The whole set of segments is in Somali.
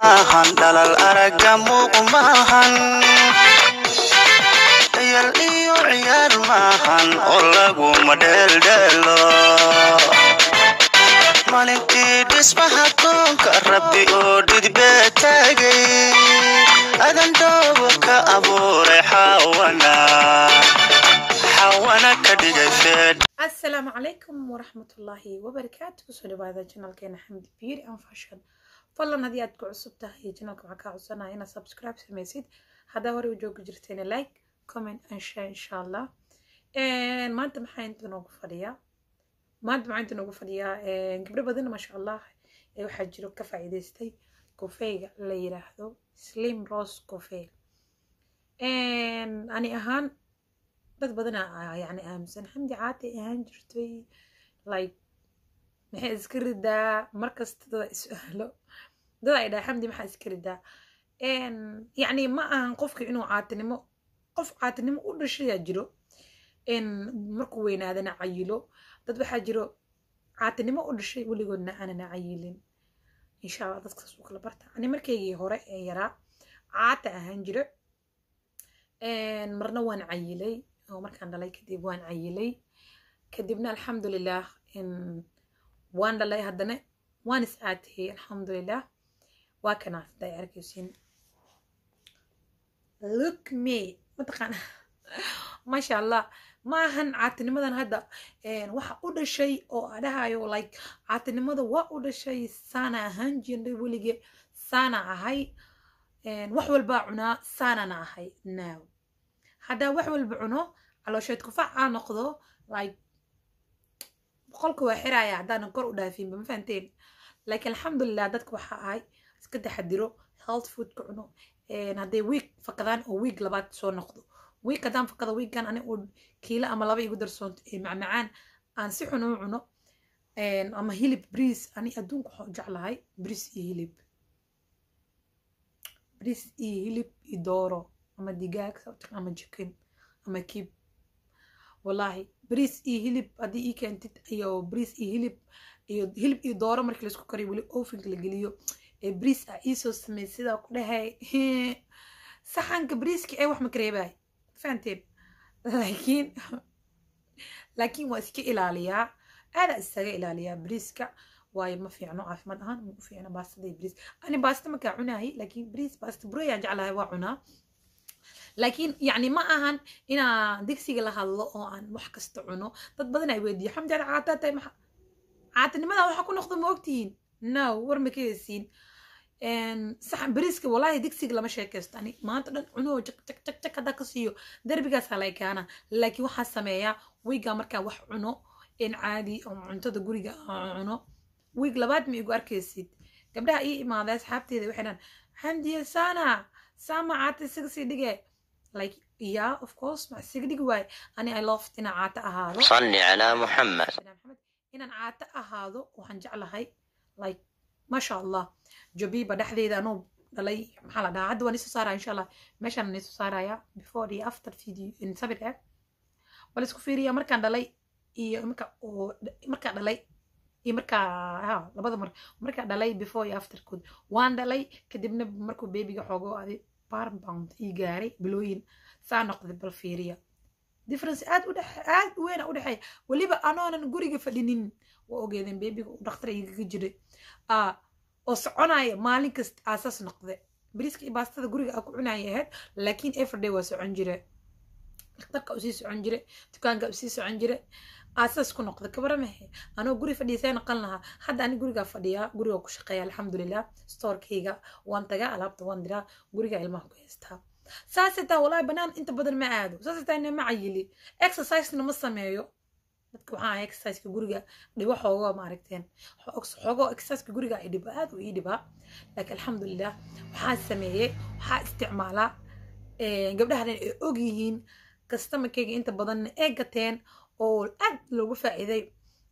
maahan dhalal aragga muuq maahan dayal iyo ciyaar maahan oo laguma dheeldheelo maalintii dhismaha koonka rabbi oo dhidbee taagay adan doobo ka abuuray xawana xawana ka dhigay feedh asalaamu calaykum waraxmatullaahi wabarakaatu kusoo dhawaada janalkeena xamdi beauty and fashion fadlan haddii aad ku cusub tahay janalka waxaan kaa codsanaya inaad subscribe samaysid haddaa hore u joogi jirteena like comment and share insha allah maanta maxaa inta noogu fadhiyaa maanta maxaa inta noogu fadhiyaa gabdho badan maasha allah ee waxaa jiro ka faa'iidaystay kofeyga la yiraahdo slim rose kofey ani ahaan dad badan yani aaminsan xamdi caati ahaan jirtay like maxay iska ridaa markasta dada is-aalo dad ay dhaha xamdi maxaa iska ridaa yacni ma ahan qofka inuu caatinimo qof caatinimo u dhashayaa jiro markuu weynaadana cayilo dad waxaa jiro caatinimo u dhashay weligoodna aanana cayilin insha allah dadkaas u kala barta ani markaygii hore ee yaraa caata ahaan jiro marna waan cayilay oo markaan dhalay kadib waan cayilay kadibna alxamdulilah waan dhalay haddana waan is caatiyey alxamdulilah waa kanaa hadda ay arkaysiin look me mataqaana maasha allah ma ahan caatinimadan hadda waxa u dhashay oo adhahayo like caatinimada waa u dhashay saana ahaan jirnay welige saana ahay wax walbaa cunaa saanana ahay now haddaa wax walba cuno caloosheed kufac aa noqdo like boqolka waa xiraya haddaanan kor u dhaafinba ma fahanteen laakiin alxamdulilah dadka waxaa ahay iska taxadiro health foodka cuno hadday wiig fakadaan oo wiig labaad soo noqdo wiig haddaan fakado wiiggan ani uu kiilo ama laba igu darsoonto ee macmacaan aan si xun u cuno ama hilib briis ani adduunka waxaan jeclahay briis iyo hilib briis iyo hilib iyo dooro ama digaag ama jikin ama kib wallaahi briis iyo hilib haddii ii keentid iyo briis iyo hilib iyo hilib iyo dooro markii laisku kariyo weli ofinka la geliyo ee briis ah iisoo sameey sidaa ku dhahay saxanka briiska ee wax ma kareebay fahanteen laakiin laakiin waa iska ilaaliyaa aadaa isaga ilaaliyaa briiska waayo ma fiicno caafimaad ahaan ma u fiicno baastada iyo briis ani baasta markaa cunaayay laakiin briis baasta burayaan jeclahay waa cunaa laakiin yacni ma ahan inaa digsiga la hadlo oo aan wax kasta cuno dad badan ay weydiiyo xamdi ada caataa tahay maxa caatinimada waxa ku noqdo ma ogtihiin no war ma ka hesiin saxan bariiska walaahi digsiga lama sheekaysto ani maanta dhan cunoo jak jak jak jak haddaa ka siiyo darbigaasaa la ekaana laakiin waxaa sameeyaa wiigaa markaa wax cuno in caadi oo cuntada guriga aan cuno wiig labaad ma igu arkaysid gabdhaha ii imaaday asxaabteeda waxay dhan xamdiya saana saama caata isaga sii dhige like yeah of course ma isaga dhigi waaye ani i love inaan caata ahaado salli calaa muxamed inaan caata ahaado waxaan jeclahay like maasha allah jabiba dhexdeeda anuu dhalay maxaa la dhahaa hadda waan isoo saaraya insha allah meeshaan isoo saaraya before iyo after video in sabir eh wala isku fiiriya markaan dhalay iyo marka oo markaan dhalay iyo markaa ha labada mar markaa dhalay before iyo afterkood waan dhalay kadibna markuu beebiga xoogo adi barbound ii gaaray bilooyin saa noqday bal fiiriya difference aad u dhex aad u weyn u dhexeeya weliba anoonan guriga fadhinin waa ogeedeen beebiga uu dhakhtar igaga jiray oo soconaya maalin kasta aasaas noqde bariiska iyo baastada guriga aa ku cunaya ahayd laakiin everyday waa socon jire dhakhtarka usii socon jire dukaanka usii socon jire aasaas ku noqda kabaramahe anoo guri fadhiisay noqon lahaa hadda ani gurigaa fadhiyaa guriga ku shaqeeya alxamdulilah storekayga waan tagaa alaabta waan diraa guriga ilmaha ku haystaa saasay taa walaahi banaan inta badan ma aado saasay taa ma cayili exercisena ma sameeyo dadka waxaa ahay exerciseka guriga dhibo xoogo maaragteen xoogo exerciseka guriga ay dhibo aad u ii dhibaa laakiin alxamdulilah waxaa sameeyey waxaa isticmaalaa gabdhaha dhan ay og yihiin kastamarkayga inta badanna ee gateen oo aad loogu faa'iiday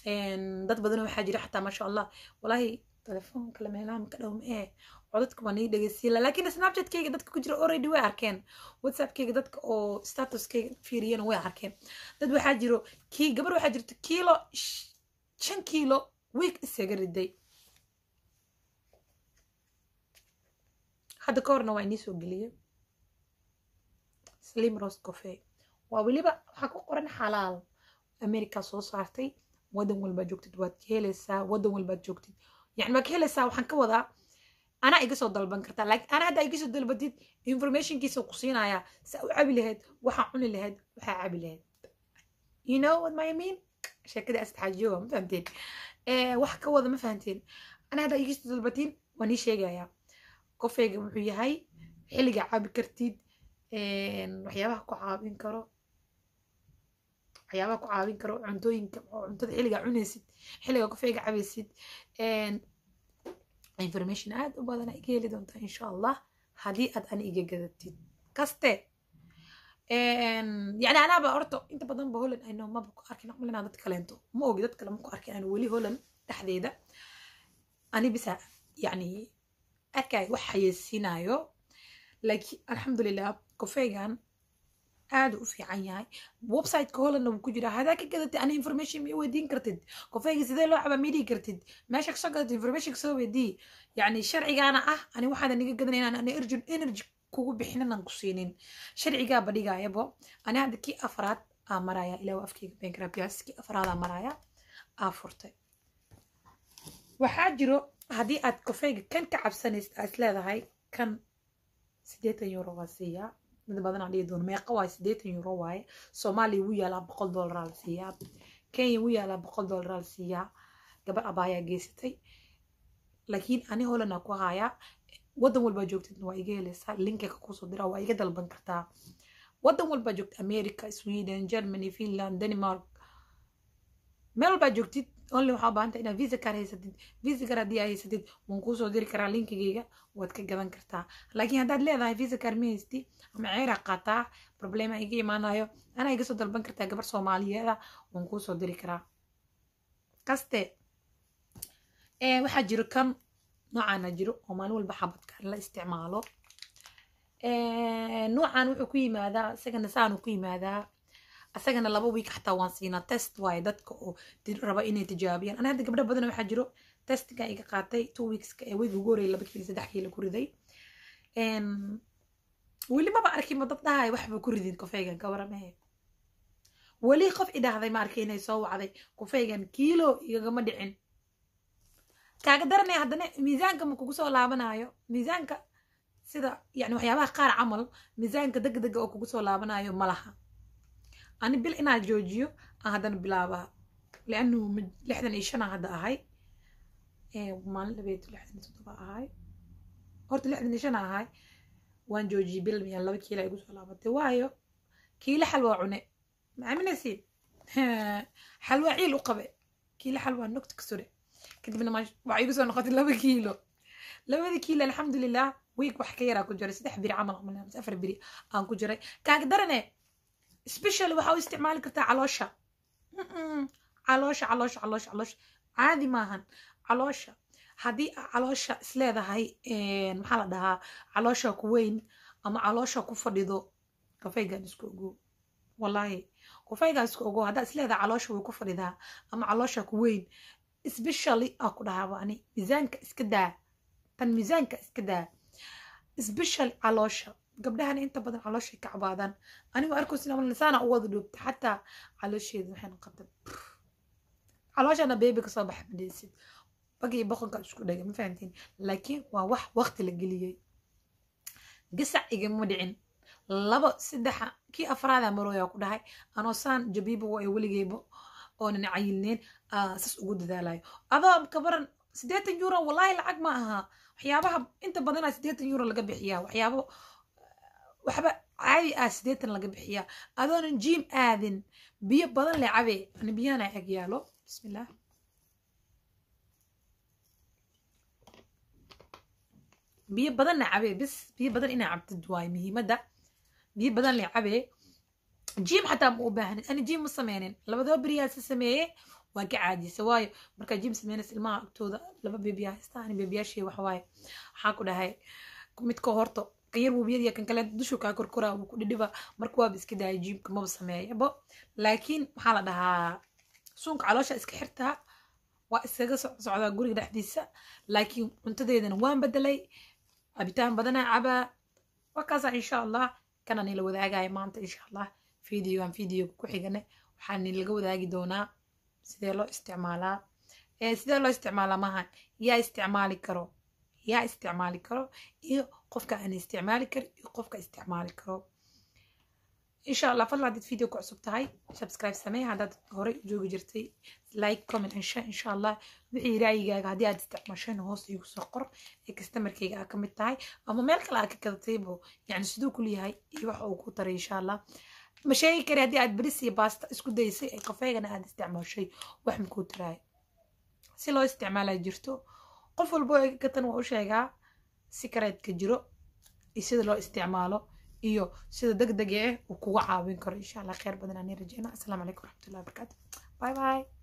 dad badan waxaa jira xataa maasha allah walaahi telefoonka la meelaha maka dhow ma ee codadka waa nii dhegeysiila laakiin snapchatkayga dadka ku jira already way arkeen whatsappkayga dadka oo statuskayga fiiriyana way arkeen dad waxaa jiro kii gabar waxaa jirta kiilo shan kiilo week isaga riday hadda ka horna waa inii soo geliyey slim roast coffee waa weliba waxaa ku qoran xalaal america soo saartay wadan walbaad joogtid waad ka helaysaa wadan walbaad joogtid yani waad ka helaysaa waxaan ka wadaa anaa iga soo dalban kartaa laakiin anaa haddaa iga soo dalbatid informationkiisa ku siinayaa saa u cabi lahayd waxaa cuni lahayd waxaa cabi lahayd you know what my mean sheekadii astaxaajiyoga ma fahamteen wax ka wada ma fahamteen anaa haddaa iga soo dalbatiin waan ii sheegayaa kofeyga wuxuu yahay xilliga cabi kartid waxyaabaha ku caawin karo waxyaabaha ku caawin karo cuntooyinka oo cuntada xilliga cunaysid xilliga kofeyga cabaysid information aad u badan iga heli doontaa insha allah haddii aad ani iga gadatid kaste yani anaaba horta inta badan ba holland ayno maba ku arkin malina dad kaleento ma ogi dad kale ma ku arkin anu weli holland dhexdeeda ani bisa yani arkay wax xayeysiinayo laakiin alxamdulilah kofeygan aad u fiican yahay websiteka hollandna wuu ku jiraa hadaa ka gadatid ani information ma weydiin kartid kofeyga sidee loo cabaa ma dhihi kartid meesha kasoo gadatid information kasoo weydii yani sharcigaana ah ani waxaada niga gadanayna ani urgent energy kugu bixinan ku siinin sharcigaa badhigayabo ani hadda kii afraad aa maraya ilaa afkeyga bankrabyaas kii afraad aa maraya aa furtay waxaa jiro haddii aad kofeyga kan ka cabsanaysid aad leedahay kan sideetan euro waa siiyaa mid badan aan dhihi doono meeqa waaye sideetan euro waaye soomaaliya wuu yaalaa boqol dollaraa la siiyaa kenya wuu yaalaa boqol dollaraa la siiyaa gabar abaayaa geysatay laakiin ani holanaa ku hayaa wadan walbaa joogtidna waa iga helaysaa linkiga kusoo diraa waa iga dalban kartaa wadan walbaa joogta america sweden germany finland denmark meel walbaa joogtid only waxaa baahanta inaad visa card haysatid visa card haddii aa haysatid waan kuusoo diri karaa linkigayga waad ka gadan kartaa laakiin haddaad leedahay visa card ma haysti ama ceeraa qaataa problema iga imaanayo anaa iga soo dalban kartaa gabar soomaaliyeeda waan kuusoo diri karaa kaste waxaa jiro kan noocaana jiro oo maalin walba xabadka la isticmaalo noocan wuxuu ku yimaadaa isagana saanu ku yimaadaa asagana laba wiik xataa waan siinaa test waaye dadka oo raba inay tijaabiyaan ana hadda gabdho badan waxaa jiro testiga iga qaatay two weekska ee weyga ugu horeyay laba kiilo saddex kiilo ku riday weli maba arkin ma dad dhahay waxba ku ridin kofeygan gabaramahe weli qof idhaahday ma arkay inay soo wacday kofeygan kiilo igagama dhicin kaaga daranaya haddana miisaanka ma kugu soo laabanayo miisaanka sida yani waxyaabaha qaar camal miisaanka degdega oo kugu soo laabanayo ma laha ani bil inaa joojiyo aan haddana bilaabaa lianu lixdan iyo shan aan hadda ahay maalin dhabeed lixdan iyo toddoba ahay horta lixdan iyo shan aan ahay waan joojiyey bil miyaan laba kiila igu soo laabatay waayo kiila xalwaa cune ma aaminaysiin xalwaa ciil u qabe kiila xalwaa nogta ka sure kadibna waxaa igu soo noqotay laba kiilo labada kiilo alxamdulilah wiig wax ka yaraa ku jiray saddex biri camal afar biri aan ku jiray kaaga darane special waxaa u isticmaali kartaa caloosha caloosha caloosha caloosha caloosha caadi maahan caloosha haddii caloosha isleedahay maxaa la dhahaa caloosha ku weyn ama caloosha ku fadhido kafaygan isku ogo wallaahi kafaygan isku ogo haddaa isleedahay caloosha way ku fadhidaa ama caloosha ku weyn specially aa ku dhahaaba ani miisaanka iska daa tan miisaanka iska daa special caloosha gabdhahan inta badan calooshay ka cabaadaan anigu arkaysin lisaana u wada dhuubta xataa caloosheeda waxay noqotay calooshana beebi kasoo baxa madheysid bagii boqonka isku dhega ma fahamtiin laakiin waa wax waqti la geliyey gasac igama dhicin labo saddexa kii afraada marooyaa ku dhahay anoo saan jabiiba waa weligeyba oonan cayilneen sas ugu dadaalayo adoo kabaran siddeetan euro wallaahi lacag ma aha waxyaabaha inta badanaa siddeetan euro laga bixiyaa waxyaabo waxba caadi ah siddeetan laga bixiyaa adoonan jiim aadin biyo badan le cabe ani biyahana ag yaalo bismillah biyo badanna cabe bis biyo badan inaa cabtid waayo muhiimadda biyo badan le cabe jiim xataa ma u baahanin ani jiim ma sameynin labadoo beriyaasi sameeye waan ka caajisa waayo markaa jiim sameynaysa ilmaha agtooda laba beebiyaa haysta ani beebiyaashii waxawaaye waxaa ku dhahay midka horto kan yar wubiyadiya kan kale dushu kaa korkoraa wuu ku dhidhiba marka waaba iska daaya jiimka maba sameeyabo laakiin maxaa la dhahaa suunka caloosha iska xirtaa waa iskaga socdaa guriga dhexdiisa laakiin cuntadeedana waan bedelay cabitaan badanaa cabaa waa kaasa insha allah kana nila wadaagaya maanta insha allah videogan videoga ku xigane waxaa nilaga wadaagi doonaa sidee loo isticmaalaa sidee loo isticmaalaa maaha yaa isticmaali karo yaa isticmaali karo iyo qofka aan isticmaali karin iyo qofka isticmaali karo insha allah fadlan haddaad video ku cusub tahay subscribe samee haddaad horey u joogi jirtay like comment insha insha allah wixii raayigaaga haddii aad isticmaasheen hoos iigu soo qor ee customerkayga aa ka mid tahay ama meel kale aa ka gadataybo yani siduu ku leeyahay iyo waxa uu ku taray insha allah ma sheegi kari haddii aad beris iyo baasta isku daysay ee kafeegana aad isticmaashay wax makuu taraay si loo isticmaalaa jirto qof walbo egatan waa u sheegaa sikareedka jiro iyo sida loo isticmaalo iyo sida deg dega ah uu kuga caawin karo insha allah kheyr badan aan rajeyna asalaamu calaykum waraxmatullahi wabarakaatu bye bye